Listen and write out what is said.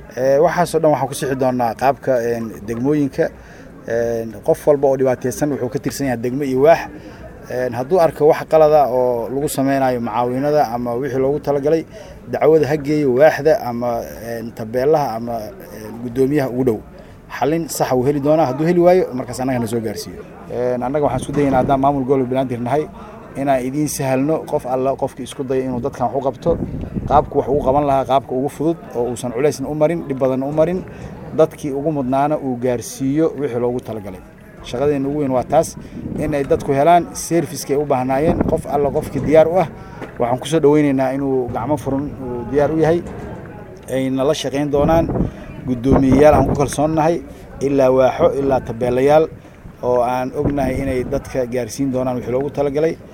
waxaasoo dhan waxaan ku sixi doonaa qaabka degmooyinka qof walba oo dhibaateysan wuxuu ka tirsan yahay degmo iyo waax hadduu arko wax qalada oo lagu sameynayo macaawinada ama wixii loogu talagalay dacwada ha geeyo waaxda ama tabeelaha ama guddoomiyaha ugu dhow xalin saxa uu heli doonaa hadduu heli waayo markaas annaga na soo gaarsiiyo annaga waxaan isku dayaynaa haddaan maamul gobolka banaadir nahay inaan idiin sahalno qof alla qofkii isku daya inuu dadkan wax u qabto qaabku wax ugu qaban lahaa qaabka ugu fudud oo uusan culaysna u marin dhib badanna u marin dadkii ugu mudnaana uu gaarsiiyo wixii loogu talagalay shaqadeena ugu weyn waa taas in ay dadku helaan servicekay u baahnaayeen qof alla qofkii diyaar u ah waxaan ku soo dhoweynaynaa inuu gacmo furan uu diyaar u yahay ayna la shaqayn doonaan guddoomiyeyaal aan ku kalsoonnahay ilaa waaxo ilaa tabeelayaal oo aan ognahay inay dadka gaarsiin doonaan wixii loogu talagalay